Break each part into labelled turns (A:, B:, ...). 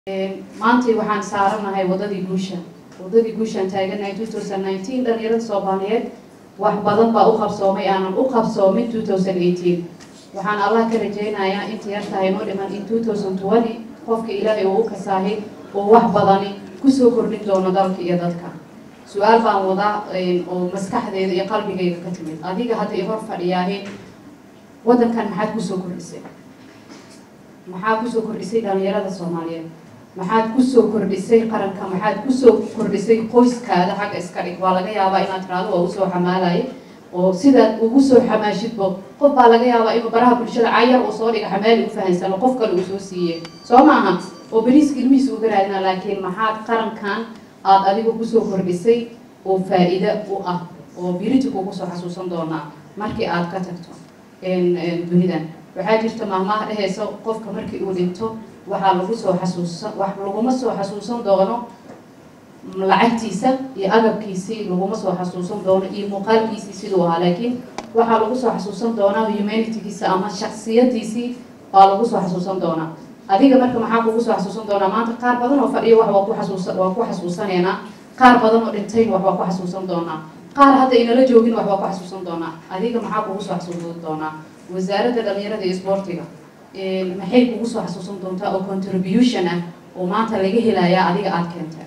A: maantay waxaan saaranahay wadadii guusha wadadii guushaan taaganahay two thousand nineteen dhalinyarada soomaaliyeed wax badan baa u qabsoomay aanan u qabsoomin two thousand eighteen waxaan allah ka rajaynayaa inta yar tahay noo dhiman in two thousand twenty qofka ilaahay uu u kasaahay oo wax badani kusoo kordhin doono dalka iyo dadka su-aal baan wadaa oo maskaxdeeda iyo qalbigayga ka timid adiga hadda i hor fadhiyaahe waddankan maxaad kusoo kordhisay maxaa kusoo kordhisay dhalinyarada soomaaliyeed maxaad kusoo kordhisay qaranka maxaad kusoo kordhisay qoyskaada xagga iska dhig waa laga yaabaa inaad tiraado waa usoo xamaalaya oo sidaad ugu soo xamaashidbo qof baa laga yaabaa inuu baraha bulshada cayar uu soo dhiga xamaali u fahansano qof kale uu soo siiyey soo maaha oo beriiska ilmihiisa uga raadina laakiin maxaad qarankan aada adigu kusoo kordhisay oo faa-iida u ah oo biriti kugu soo xasuusan doonaa markii aad ka tagto dunidan waxaa jirta maahmaha dhehaysa qofka markii uu dhinto waxaa lagu soo xasuusan wax laguma soo xasuusan doono lacagtiisa iyo agabkiisii laguma soo xasuusan doono iyo muuqaalkiisii siduu ahaa laakiin waxaa lagu soo xasuusan doonaa humanitygiisa ama shaksiyadiisii baa lagu soo xasuusan doonaa adiga marka maxaa kugu soo xasuusan doonaa maanta qaar badan oo fadhiyo wax waa ku xasuusa waa ku xasuusaneynaa qaar badan oo dhintayna wax waa ku xasuusan doonaa qaar hadda inala joogin wax waa ku xasuusan doonaa adiga maxaa kugu soo xasuusan doonaa wasaaradda dhalinyarada iyo sportiga maxay kugu soo xasuusan doontaa oo contribution ah oo maanta laga helayaa adiga aada keentay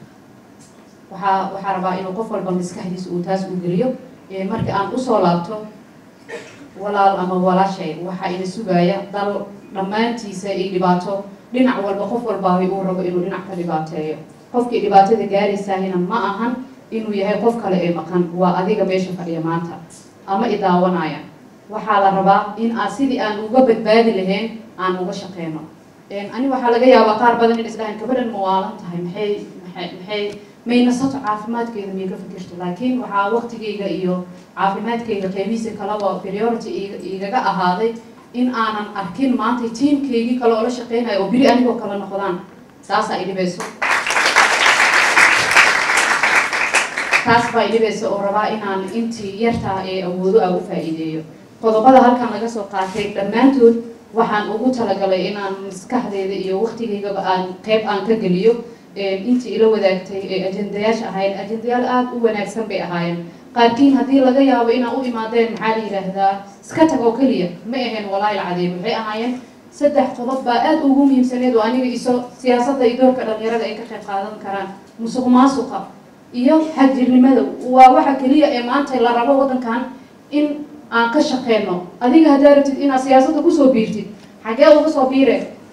A: waxaa waxaa rabaa inuu qof walba maskaxdiisa uu taas u geliyo marka aan usoo laabto walaal ama walaashay waxaa ina sugaya dal dhammaantiisa iyo dhibaato dhinac walba qof walbaahi uu rabo inuu dhinac ka dhibaateeyo qofkii dhibaatada gaaraysaahina ma ahan inuu yahay qof kale ee maqan waa adiga meesha fadhiya maanta ama i daawanaya waxaa la rabaa in aan sidii aan uga badbaadi lahayn aan uga shaqeyno ani waxaa laga yaabaa qaar badan in isdhahan gabadhan ma waalan tahay maxay maxay maxay maynasato caafimaadkeeda miyay ka fikirto laakiin waxaa waqtigayga iyo caafimaadkayga qeybihiisa kalaba priority igaga ahaaday in aanan arkin maanta tiamkaygii kale oo la shaqeynayo oo beri anigoo kale noqdaan taasaa idhibayso taas baa idhibaysa oo rabaa inaan intii yartaa ee awoodo ah u faa-iideeyo qodobada halkan laga soo qaatay dhammaantood waxaan ugu talagalay inaan maskaxdeeda iyo waqtigaygaba aan qeyb aan ka geliyo intii ila wadaagtay ee ajendayaasha ahaayeen ajendayaal aada u wanaagsan bay ahaayeen qaarkiin haddii laga yaabo inaa u imaadeen maxaa la yidhaahdaa iska tag oo keliya ma ahayn walaahi alcadiim waxay ahaayeen saddex qodob baa aada ugu muhiimsaneed oo aniga iso siyaasadda iyo doorka dhalinyarada ay ka qayb qaadan karaan musuq maasuqa iyo xagjirnimada waa waxa keliya ee maanta la rabo waddankan in aan ka shaqeyno adiga haddaa rabtid inaad siyaasadda kusoo biirtid xagee uga soo biire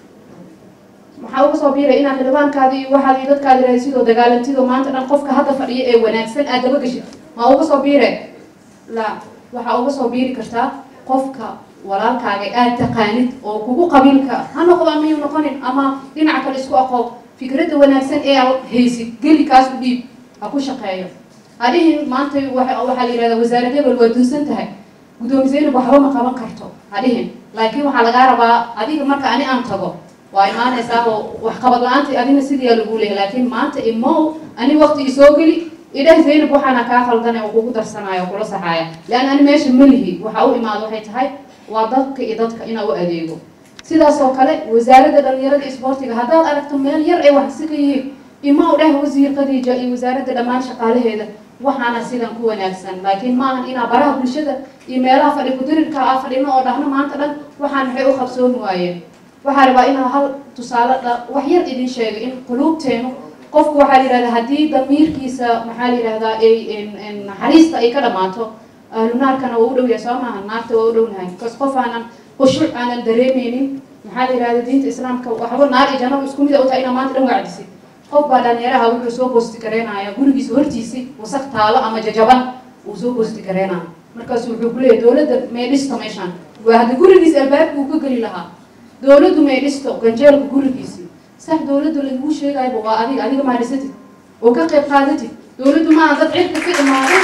A: maxaa uga soo biiray inaad xildhibaankaadi iyo waxaad iyo dadkaadi raadsidoo dagaalantid oo maanta dhan qofka hadda fadhiya ee wanaagsan aad daba geshid ma uga soo biire la waxaa uga soo biiri kartaa qofka walaalkaaga aad taqaanid oo kugu qabiilka ha noqdo amayuu noqonin ama dhinaca kale isku aqoob fikradda wanaagsan ee aad haysid geli kaas u dhiib ha ku shaqeeyo hadhihin maanta waxaa la yihahdaa wasaarad hebel waa dunsan tahay guddoomi zaynab waxba ma qaban karto hadhihin laakiin waxaa lagaa rabaa adiga marka ani aan tago waa imaanaysaa oo waxqabad la-aanta adina sidiyaa lagu leeyahy laakiin maanta imow ani waqti isoo geli idhah zaynab waxaana kaa khaldanay oo kugu darsanaya oo kula saxaaya leanna ani meesha malihi waxa u imaado waxay tahay waa dadka iyo dadka inaa u adeego sidaas oo kale wasaaradda dhalinyarada iyo isboortiga haddaad aragto meel yar ay waxsi ka yihiin ima u dheh wasiir khadiija iyo wasaaradda dhammaan shaqaalaheeda waxaana sidan ku wanaagsan laakiin maahan inaa baraha bulshada iyo meelaha fadhi kudirirka a fadhino oo dhahno maanta dhan waxaan maxay u qabsoomi waayeen waxaa rabaa inaa hal tusaale wax yar idin sheego in quluubteenu qofku waxaa la yihahdaa haddii damiirkiisa maxaa la yihahdaa ay naxariista ay ka dhamaato ahlu naarkana waa u dhow yahay soo maaha naarta waa u dhownahay bcause qof aanan khushuuc aanan dareemeynin maxaa la yihahda diinta islaamka waxba naar iyo jannaba isku mida u tahay inaa maanta dhan wacdisid qof baa dhalinyaraha wuxuu soo boosti gareynaya gurigiisa hortiisi wasaq taalo ama jajaban uu soo boosti gareynaya markaasu wuxuu ku leeyahy dowladda may dhisto meeshaan waa hadda gurigiisa albaabka uu ka geli lahaa dowladdu may dhisto ganjeelka gurigiisii sax dowladda laguu sheegayba waa adiga adiga maa dhisatid oo ka qayb qaadatid dowladdu maaha dad cirka ka imaaday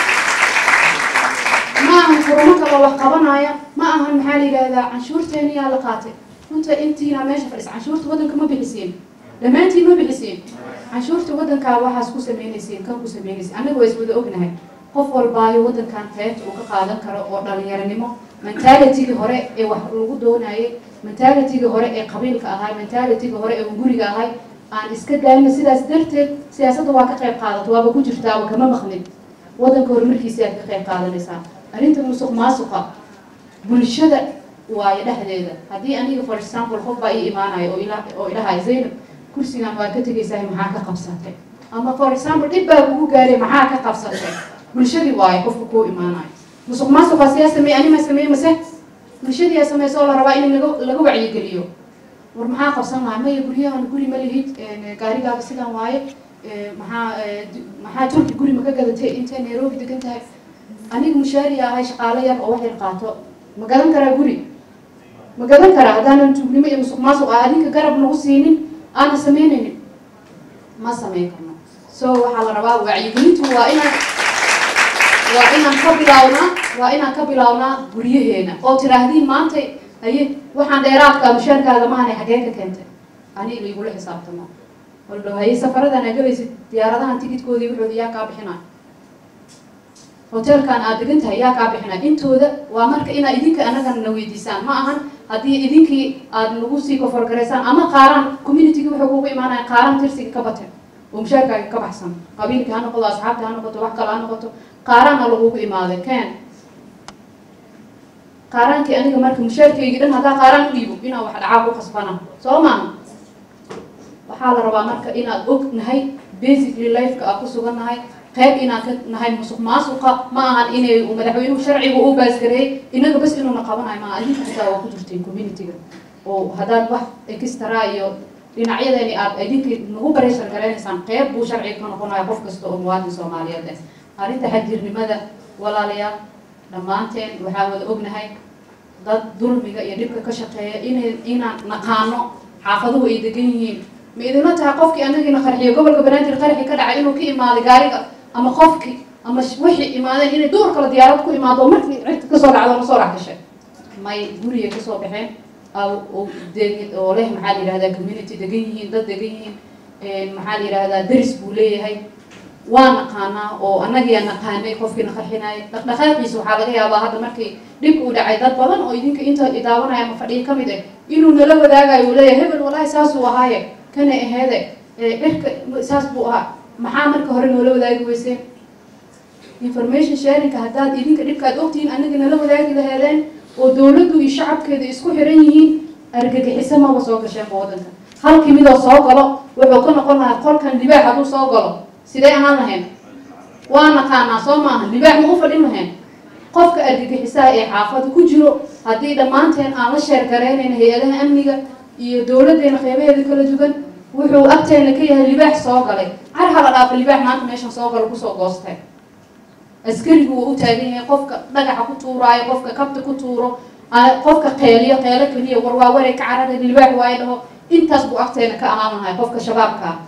A: ma ahan kurumo kaloo wax qabanaya ma ahan maxaa la yidhahdaa canshuurteeni yaa la qaatay runta intiina meesha fadhisa canshuurta waddanka ma bixiseen dhammaantiin ma bixiseen canshuurta waddankaa waxaas ku sameynaysiin kan ku sameynaysiin annaga waa iswada ognahay qof walbaayo waddankan qaybta uu ka qaadan karo oo dhalinyaranimo mentalitigii hore ee wax lagu doonayay mentalitigii hore ee qabiilka ahay mentalitigii hore ee guriga ahay aan iska daayno sidaas darteed siyaasadda waa ka qayb qaadato waaba ku jirtaaba kama maqnid waddanka horumarkiisa aad ka qayb qaadanaysaa arrinta musuq maasuqa bulshada waayo dhexdeeda haddii aniga for example qof baa ii imaanayo oo ila oo ilahay zaynab kursigan waa ka tegaysaa maxaa ka qabsatay ama for example dhib baa kugu gaaray maxaa ka qabsatay bulshadii waayo qofka kuu imaanayo musuq maasuqa siyaa sameeye anima sameeye mase bulshadii aa sameysa oo la rabaa in laga laga wacyigeliyo war maxaa qabsan lahaa maya guryahan guri ma lihid gaarigaaga sidan waaye maxaa maxaa turki guri ma ka gadatay intay nairobi degan tahay aniga mushaariya ahay shaqaale yar oo wax yar qaato ma gadan karaa guri ma gadan karaa haddaanan tuugnimo iyo musuq maasuq ah adinka garab nagu siinin aanan sameynaynin ma sameyn karno so waxaa la rabaa wacyigelintu waa inaan waa inaan ka bilawnaa waa inaan ka bilawnaa guryaheena oo tiraahdii maantay haye waxaan dheeraadka mushaarkaaga maanay xagee ka keentay aniga igula xisaabtamo waldhow haye safaradan aa galaysid diyaaradahan tikidkoodii wuxooda yaa kaa bixinay hotelkan aad degan tahay yaa kaa bixinay intooda waa marka inaad idinka anagana na weydiisaan ma ahan haddii idinkii aad nagu sii koforgaraysaan ama qaaraan communitygii wuxuu kugu imaanaya qaaraan tirsiga ka batay oo mushaarkaaga ka baxsan qabiilkii ha noqoto asxaabta ha noqoto wax kale ha noqoto qaaraana lagugu imaaday ken qaaraankii aniga marka mushaarkaygii dhan haddaa qaaraan u dhiibo inaan wax dhacaa ku qasbana soo maaha waxaa la rabaa marka inaad og nahay basically lifeka aa ku sugan nahay qayb inaan ka nahay musuq maasuqa ma ahan inay madaxweynuhu sharciga u baasgareeyay inaga bas inuuna qabanayo maaha idinka xitaa waa ku jirteen communityga oo haddaad wax extra iyo dhinacyadeeni aad idinkii nagu barayshar garaynaysaan qayb buu sharciga ka noqonaya qof kasta oo muwaadin soomaaliyeed ah arrinta xagjirnimada walaalayaal dhammaanteen waxaa wada ognahay dad dulmiga iyo dhibka ka shaqeeya inay inaan naqaano xaafaduhu ay degan yihiin ma idinla tahay qofkii anagiina qarxiyo gobolka banaadir qarxi ka dhacay inuu ka imaaday gaariga ama qofkii ama wixii imaadeen inay duur kale diyaarad ku imaado oo markii cirka kasoo dhacdo ma soo dhex gashay may gurigay kasoo baxeen oo leh maxaa la yihahdaa community degan yihiin dad degan yihiin maxaa la yihahdaa deris buu leeyahay waa naqaanaa oo annagiyaa naqaanay qofkiina qarxinaya dhaqdhaqaaqiisa waxaa laga yaabaa hadda markii dhibka uu dhacay dad badan oo idinka inta idaawanaya ama fadhiya kamid ah inuu nala wadaagayo uu leeyahay hebel walaahi saasuu ahaaye kana aheede cirka saas buu ahaa maxaa marka hore noola wadaagi weyseen information sharinka haddaad idinka dhibkaad ogtihiin annaga nala wadaagi laheedeen oo dowladdu iyo shacabkeeda isku xiran yihiin argagixiso maba soo gasheenba waddanka halkii midoo soo galo wuxuu ka noqon lahaa qolkan libaax hadduu soo galo sidee ahaan lahayn waa naqaanaa soo maaha libaax ma u fadhin lahayn qofka argagixisaha ee xaafada ku jiro haddii dhammaanteen aan la sheer garaynayna hay-adaha amniga iyo dowladdeena qeybaheeda kala duwan wuxuu agteena ka yahay libaax soo galay car hala dhaafo libaax maanta meeshan soo galo kusoo goostay askarigu wuu u taagan yahay qofka dhagaxa ku tuuraayo qofka kabta ku tuuro qofka qeeliyo qeelo keliya war waa waray ka carara libaax waayo dhaho intaas buu agteena ka ahaan lahay qofka shabaabka ah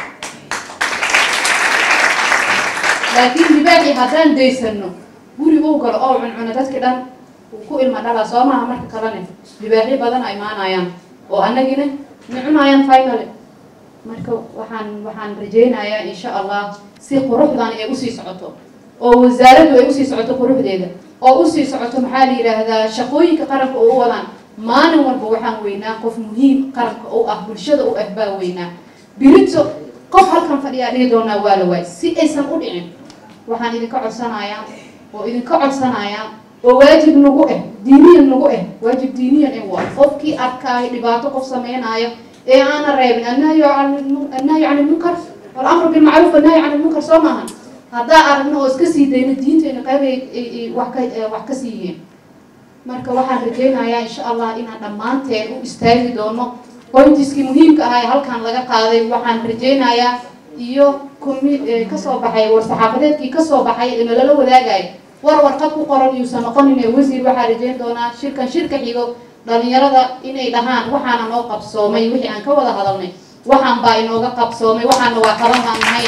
A: laakiin libaaxii haddaan daysano guri uu galo oo cuncuno dadki dhan uu ku ilma dhalaa soo maaha marka kalene libaaxyo badan a imaanayaan oo annagina ma cunayaan finally marka waxaan waxaan rajaynayaa insha allah si quruxdan ay usii socoto oo wasaaraddu ay usii socoto quruxdeeda oo usii socoto maxaa la yidhaahdaa shaqooyinka qaranka oo u wadaan maalin walba waxaan weynaa qof muhiim qaranka u ah bulshada u ah baa weynaa birito qof halkan fadhiyaa dhihi doonaa waa la waay si aysan u dhicin waxaan idinka codsanayaa oo idinka codsanayaa oo waajib nagu ah diiniyan nagu ah waajib diiniyan in waa qofkii arkaayo dhibaato qof sameynaayo ee aana reebin annahyu annahyu can ilmunkar walamru bilmacruuf annahyu can ilmunkar soo maahan haddaa aragno oo iska sii dayno diintayna qayb ay wax ka wax ka sii yihiin marka waxaan rajaynayaa insha allah inaan dhammaanteen u istaagi doono qoyntiskii muhiimka ahaa ee halkan laga qaaday waxaan rajaynayaa iyo kumi kasoo baxay war-saxaafadeedkii kasoo baxay ee nalala wadaagayo war warqad ku qoran yuusan noqonin ee wasiir waxaa rajayn doonaa shirkan shirka xigo dhalinyarada inay dhahaan waxaana noo qabsoomay wixii aan ka wada hadalnay waxaan baa inooga qabsoomay waxaana waa qaban baan nahay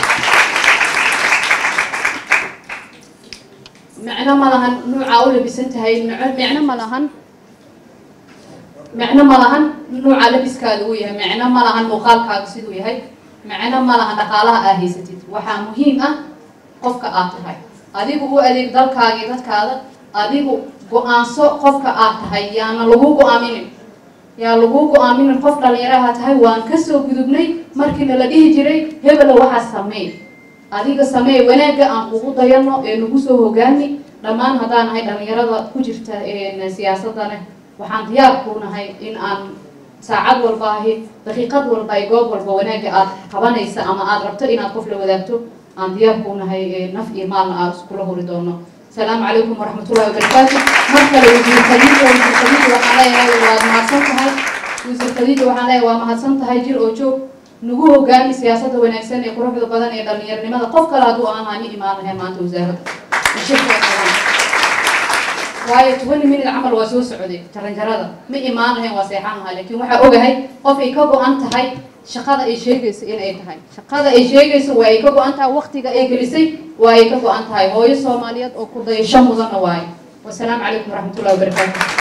A: micno ma lahan nuucaa u labisan tahay micno ma lahan micno ma lahan nuuca labiskaada uu yahay micno ma lahan muuqaalkaaga siduu yahay micno ma lahan dhaqaalaha aa haysatid waxaa muhiim ah qofka aad tahay adigu u adeeg dalkaagii dadkaada adigu go-aanso qofka aad tahay yaana lagu go-aaminin yaa lagu go-aaminin qof dhalinyaraha tahay waan kasoo gudubnay markiina la dhihi jiray hebela waxaa sameey adiga sameey wanaagga aan kugu dayano ee nagu soo hogaani dhammaan haddaan ahay dhalinyarada ku jirta siyaasadane waxaan diyaar ku nahay in aan saacad walba ahi daqiiqad walba ay goob walba wanaagga aad qabanaysa ama aad rabto inaad qof la wadaagto aan diyaar ku nahay naf iyo maalna aad iskula hori doono السلام عليكم ورحمة الله وبركاته مركز وزير خديجة وزير خديجة وحنا لها ومهدسن تهي وزير خديجة وحنا لها ومهدسن تهي جير أوجو نجو هجاني سياسة ونكسن يقرأ في البدن يدنير لماذا قف كلا دو أنا هني إيمان هي ما توزاره الشكر waayo tobani minid camal waa soo socday jaranjarada ma imaanahayn waa seexanahay laakiin waxaa ogahay qof ay ka go-an tahay shaqada ay sheegayso in ay tahay shaqada ay sheegayso waa ay ka go-an tahay waktiga ay gelisay waa ay ka go-an tahay hooyo soomaaliyeed oo ku dayasho mudanna waayo wasalaamu calaykum waraxmatullahi wabarakaatu